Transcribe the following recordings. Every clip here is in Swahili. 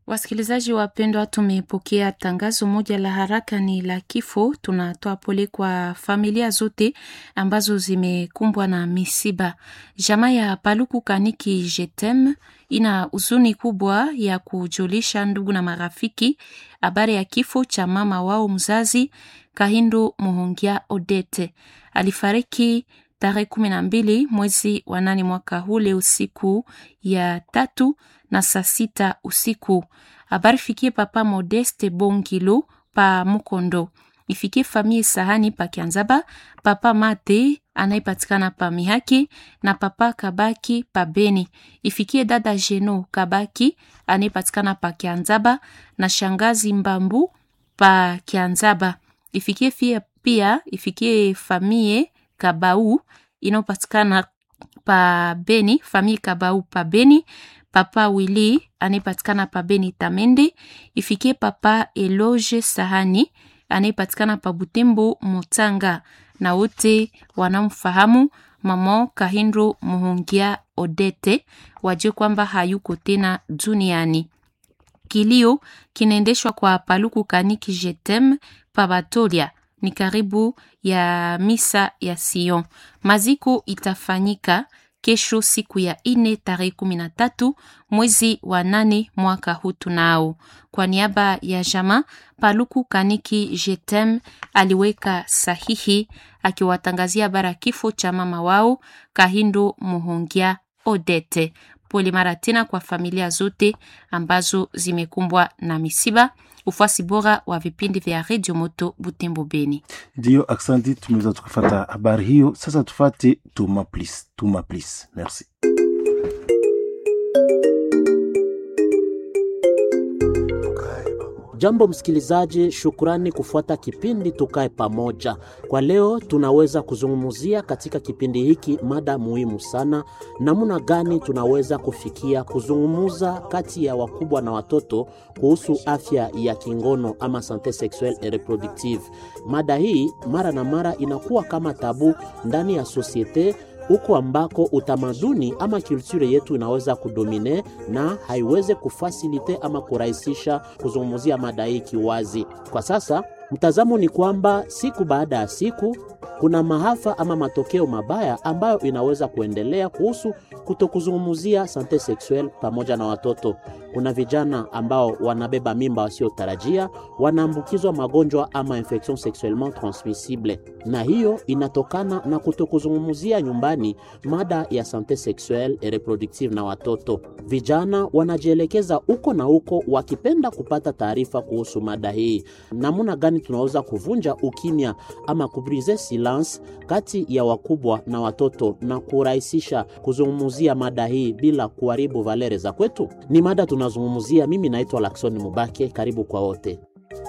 Wasikilizaji wapendwa, tumepokea tangazo moja la haraka, ni la kifo. Tunatoa pole kwa familia zote ambazo zimekumbwa na misiba. Jamaa ya Paluku Kaniki Jetem ina huzuni kubwa ya kujulisha ndugu na marafiki habari ya kifo cha mama wao mzazi Kahindo Muhongia Odete. Alifariki tarehe kumi na mbili mwezi wa nane mwaka hule usiku ya tatu na saa sita usiku. Habari fikie papa Modeste Bongilo pa Mukondo, ifikie famille Sahani pa Kianzaba, papa Mate anayepatikana pa Mihaki na papa Kabaki pa Beni, ifikie dada Jeno Kabaki anayepatikana pa Kianzaba na shangazi Mbambu pa Kianzaba, ifikie fia pia ifikie famille Kabau inayopatikana pa Beni, famille Kabau pa Beni, papa Willy anayepatikana pa Beni Tamende, ifikie papa Eloge Sahani anayepatikana pa Butembo Mutanga, na wote wanamfahamu mama Kahindo Muhungia Odete wajue kwamba hayuko tena duniani. Kilio kinaendeshwa kwa Paluku Kaniki Jetem pa Batolia ni karibu ya misa ya Sion. Maziko itafanyika kesho siku ya ine tarehe kumi na tatu mwezi wa nane mwaka huu tunao. Kwa niaba ya jama Paluku Kaniki Jetem aliweka sahihi akiwatangazia bara kifo cha mama wao Kahindo Muhongia Odete. Pole mara tena kwa familia zote ambazo zimekumbwa na misiba. Ufuasi bora wa vipindi vya Radio Moto Butembo Beni. Ndiyo, aksanti, tumeweza tukafata habari hiyo. Sasa tufate Tuma Please, Tuma Please. Merci. Jambo msikilizaji, shukrani kufuata kipindi Tukae Pamoja. Kwa leo tunaweza kuzungumzia katika kipindi hiki mada muhimu sana, namna gani tunaweza kufikia kuzungumza kati ya wakubwa na watoto kuhusu afya ya kingono ama sante sexuelle et reproductive. Mada hii mara na mara inakuwa kama tabu ndani ya sosiete huko ambako utamaduni ama kulture yetu inaweza kudomine na haiweze kufasilite ama kurahisisha kuzungumzia mada hii kiwazi. Kwa sasa mtazamo ni kwamba siku baada ya siku kuna maafa ama matokeo mabaya ambayo inaweza kuendelea kuhusu kutokuzungumzia sante sexuelle pamoja na watoto. Kuna vijana ambao wanabeba mimba wasiotarajia, wanaambukizwa magonjwa ama infection sexuellement transmissible, na hiyo inatokana na kutokuzungumzia nyumbani mada ya sante sexuelle et reproductive na watoto. Vijana wanajielekeza huko na huko wakipenda kupata taarifa kuhusu mada hii. Namna gani tunaweza kuvunja ukimya ama kubrize silence kati ya wakubwa na watoto na kurahisisha kuzungumzia mada hii bila kuharibu valere za kwetu? Ni mada tunazungumzia. Mimi naitwa Lakson Mubake, karibu kwa wote.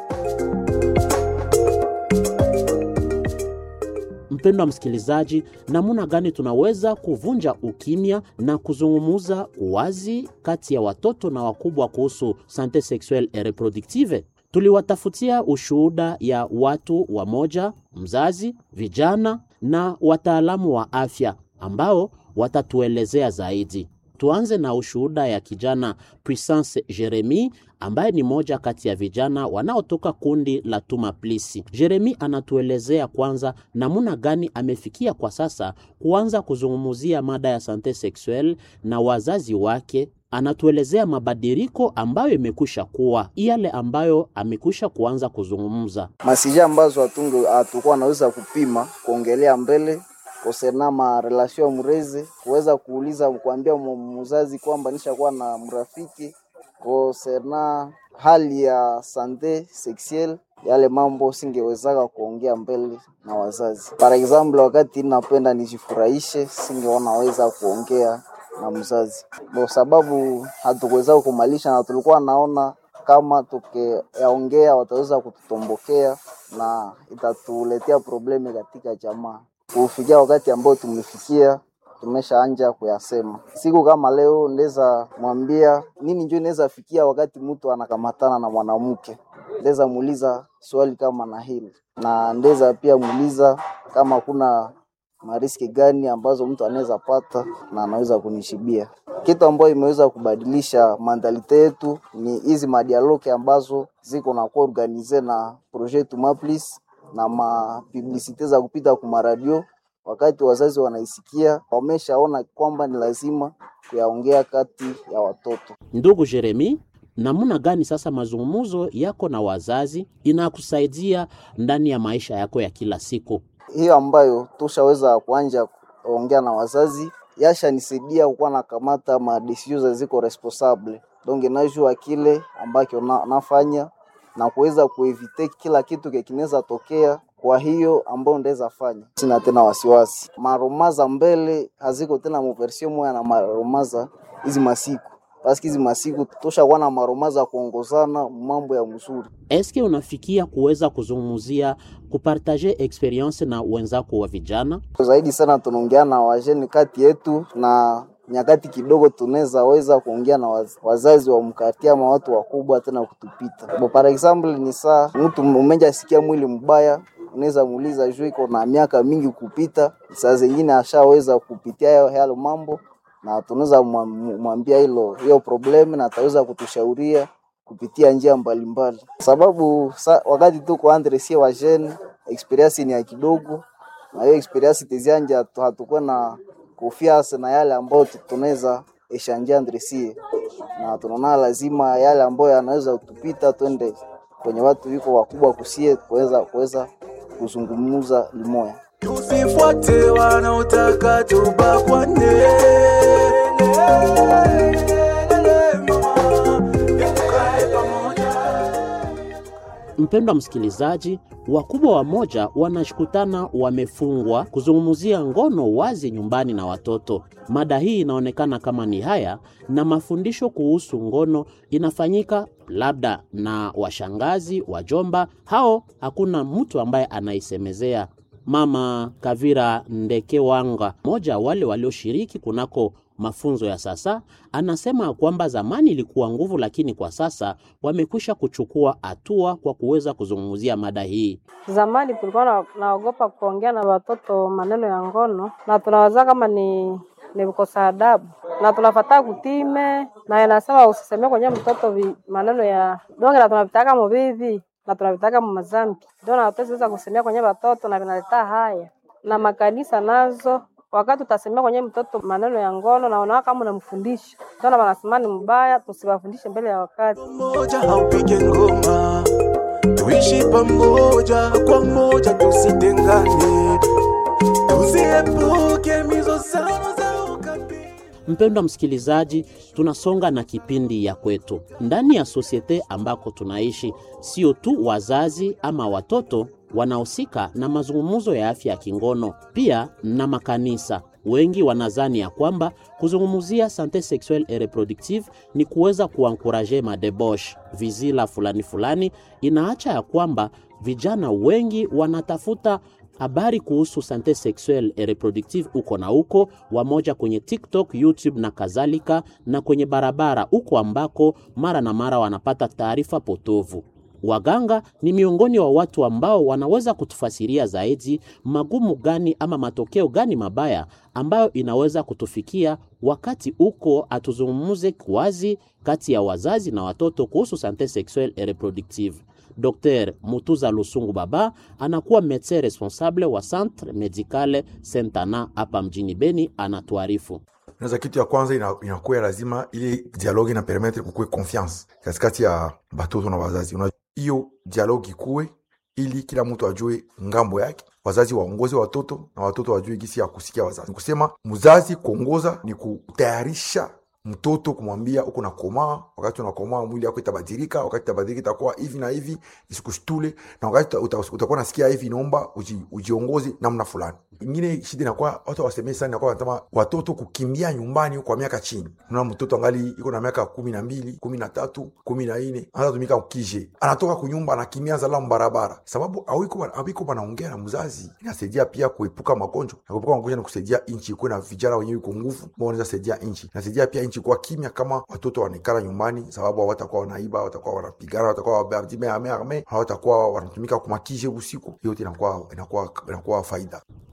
Mpendwa msikilizaji, namna gani tunaweza kuvunja ukimya na kuzungumuza wazi kati ya watoto na wakubwa kuhusu sante sexuelle et reproductive? Tuliwatafutia ushuhuda ya watu wamoja, mzazi, vijana na wataalamu wa afya ambao watatuelezea zaidi. Tuanze na ushuhuda ya kijana Puissance Jeremy ambaye ni moja kati ya vijana wanaotoka kundi la Tuma Plisi. Jeremy anatuelezea kwanza namna gani amefikia kwa sasa kuanza kuzungumzia mada ya sante sexuelle na wazazi wake. Anatuelezea mabadiliko ambayo imekwisha kuwa yale ambayo amekwisha kuanza kuzungumza masija ambazo hatunge hatukuwa naweza kupima kuongelea mbele kosena ma relation ya mrezi kuweza kuuliza kuambia mzazi kwamba nishakuwa na mrafiki kosena hali ya sante sexuelle yale mambo singewezaka kuongea mbele na wazazi. Par example, wakati napenda nijifurahishe, singeonaweza kuongea na mzazi kwa sababu hatukuweza kumalisha, na tulikuwa naona kama tukiyaongea wataweza kututombokea na itatuletea probleme katika jamaa. Kufikia wakati ambao tumefikia, tumeshaanja kuyasema. Siku kama leo ndeza mwambia nini, njo inaweza fikia wakati mtu anakamatana na mwanamke, ndeza muuliza swali kama na hili, na ndeza pia muuliza kama kuna mariski gani ambazo mtu anaweza pata na anaweza kunishibia. Kitu ambayo imeweza kubadilisha mandalite yetu ni hizi madialoke ambazo ziko na kuwa organize na projet Tumaplis na mapublisite za kupita kuma radio. Wakati wazazi wanaisikia, wameshaona kwamba ni lazima kuyaongea kati ya watoto. Ndugu Jeremi, namna gani sasa mazungumzo yako na wazazi inakusaidia ndani ya maisha yako ya kila siku? hiyo ambayo tushaweza kuanja kuongea na wazazi yashanisaidia kukuwa nakamata madesizio ziko responsable donc najua kile ambacho na, nafanya na kuweza kuevite kila kitu kinaweza tokea kwa hiyo ambayo ndaweza fanya, sina tena wasiwasi. Maromaza mbele haziko tena muversio moya na maromaza hizi masiku paski hizi masiku toshakuwa na maromaza kuongozana mambo ya mzuri. Eske unafikia kuweza kuzungumzia kupartaje experience na wenzako wa vijana? zaidi sana tunaongea na wajeni kati yetu na nyakati kidogo tunaweza weza kuongea na waz, wazazi wa mkati ama watu wakubwa tena kutupita. Bo, par example ni saa mtu umeja sikia mwili mbaya, unaweza muuliza juu iko na miaka mingi kupita, saa zingine ashaweza kupitia hayo hayo mambo, na tunaweza mwam- mwambia hilo hiyo problemu, na ataweza kutushauria kupitia njia mbalimbali, sababu sa, wakati tuko andre sie wajeni experience ni ya kidogo na hiyo experience tizianja tu- hatukuwa na kufiasa na yale ambayo tu- tunaweza eshanjia ndresie na tunaona lazima yale ambayo yanaweza kutupita twende kwenye watu wiko wakubwa kusie kuweza kuweza kuzungumza limoya. Tusifuate wanaotaka tubakwane. Tukae pamoja. Mpendwa msikilizaji, wakubwa wamoja wanashukutana wamefungwa kuzungumzia ngono wazi nyumbani na watoto. Mada hii inaonekana kama ni haya, na mafundisho kuhusu ngono inafanyika labda na washangazi, wajomba, hao hakuna mtu ambaye anaisemezea. Mama Kavira Ndekewanga, mmoja wale walioshiriki kunako mafunzo ya sasa, anasema kwamba zamani ilikuwa nguvu, lakini kwa sasa wamekwisha kuchukua hatua kwa kuweza kuzungumzia mada hii. Zamani tulikuwa na- naogopa kuongea na watoto maneno ya ngono, na tunawaza kama ni ni kukosa adabu, na tunafataa kutime, na inasema usisemee kwenye mtoto vi, maneno ya donge, na tunavitaka muvivi na tunavitaka mumazambi, ndio na hatuweza kusemea kwenye watoto, na vinaleta haya na makanisa nazo wakati utasemea kwenye mtoto maneno ya ngono na unaona kama unamfundisha, ndio na wanasema ni mbaya, tusiwafundishe mbele ya wakati. Moja haupige ngoma, tuishi pamoja kwa moja, tusitengane, tuziepuke mizozano za ukabila. Mpendwa msikilizaji, tunasonga na kipindi ya kwetu ndani ya sosiete ambako tunaishi. Sio tu wazazi ama watoto wanahusika na mazungumzo ya afya ya kingono, pia na makanisa. Wengi wanazani ya kwamba kuzungumzia sante sexuelle et reproductive ni kuweza kuankuraje madebosh vizila fulani fulani. Inaacha ya kwamba vijana wengi wanatafuta habari kuhusu sante sexuelle et reproductive uko na uko, wamoja kwenye TikTok, YouTube na kadhalika, na kwenye barabara uko ambako mara na mara wanapata taarifa potovu. Waganga ni miongoni wa watu ambao wanaweza kutufasiria zaidi magumu gani ama matokeo gani mabaya ambayo inaweza kutufikia wakati uko atuzungumuze wazi kati ya wazazi na watoto kuhusu sante sexuelle et reproductive. Dr Mutuza Lusungu Baba anakuwa medecin responsable wa Centre Medicale Sentana hapa mjini Beni, anatuarifu. Unaweza kitu ya kwanza ina- inakuwa lazima ili dialogue ina permettre kukuwe confiance katikati ya batoto na wazazi. Una- Hiyo dialogue ikuwe ili kila mtu ajue ngambo yake, wazazi waongoze watoto na watoto wajue gisi ya kusikia wazazi. Ni kusema mzazi kuongoza ni kutayarisha mtoto kumwambia uko na komaa, wakati unakomaa mwili yako itabadilika, wakati itabadilika itakuwa hivi na hivi, isikushtule, na wakati uta- uta- utakuwa nasikia hivi, inaomba uji, ujiongoze namna fulani. Ingine shida inakuwa watu wasemee sana, inakuwa wanasema watoto kukimbia nyumbani kwa miaka chini. Unaona mtoto angali iko na miaka kumi na mbili, kumi na tatu, kumi na nne anatumika ukije, anatoka kunyumba anakimbia zala barabara, sababu awiko awiko wanaongea na mzazi. Inasaidia pia kuepuka magonjwa, na kuepuka magonjwa ni kusaidia nchi ikuwe na vijana wenyewe iko nguvu, ambao wanaweza saidia nchi. Inasaidia pia nchi kuwa kimya kama watoto wanaikala nyumbani, sababu hawatakuwa wanaiba, hawatakuwa wanapigana, hawatakuwa wabadime ame ame, hawatakuwa wanatumika kumakije usiku. Hiyo yote inakuwa inakuwa inakuwa faida.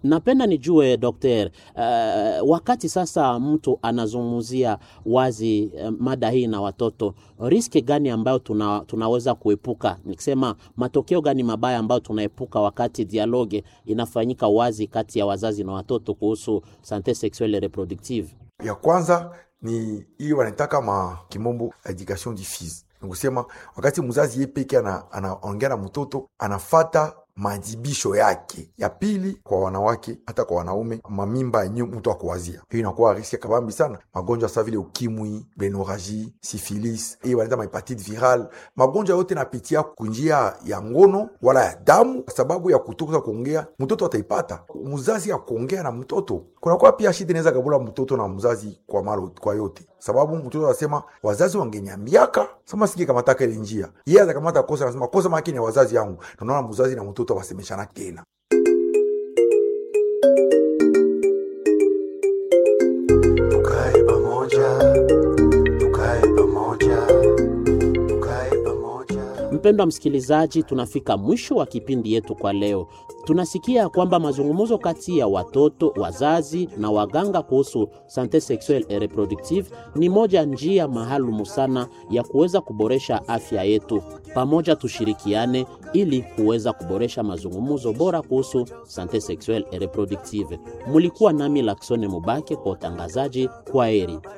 Napenda nijue dokter, uh, wakati sasa mtu anazungumzia wazi uh, mada hii na watoto, riski gani ambayo tuna, tunaweza kuepuka, nikisema matokeo gani mabaya ambayo tunaepuka wakati dialoge inafanyika wazi kati ya wazazi na watoto kuhusu sante sexuelle et reproductive? ya kwanza ni hiyo wanaitaka ma kimombo education diffuse nikusema wakati mzazi ye peke ana- anaongea na mtoto anafata majibisho yake ya pili kwa wanawake hata kwa wanaume mamimba yenye mtu akuwazia hiyo inakuwa riski ya kabambi sana magonjwa sa vile ukimwi benoraji sifilis hiyo wanaita mahepatite viral magonjwa yote napitia kunjia ya ngono wala ya damu kwa sababu ya kutoka kuongea mtoto ataipata mzazi ya kuongea na mtoto kunakuwa pia shida inaweza kabula mtoto na mzazi kwa malo, kwa yote sababu mtoto anasema wazazi wangenyambiaka sama singe kamataka ile njia yeye atakamata kosa anasema kosa maki ni ya wazazi yangu na unaona mzazi na mtoto wasemeshana tena tukae pamoja tukae pamoja tukae pamoja Mpendwa msikilizaji, tunafika mwisho wa kipindi yetu kwa leo. Tunasikia kwamba mazungumzo kati ya watoto, wazazi na waganga kuhusu sante sexuelle et reproductive ni moja njia maalumu sana ya kuweza kuboresha afya yetu. Pamoja tushirikiane ili kuweza kuboresha mazungumzo bora kuhusu sante sexuelle et reproductive. Mulikuwa nami Laksone Mubake kwa utangazaji. Kwa heri.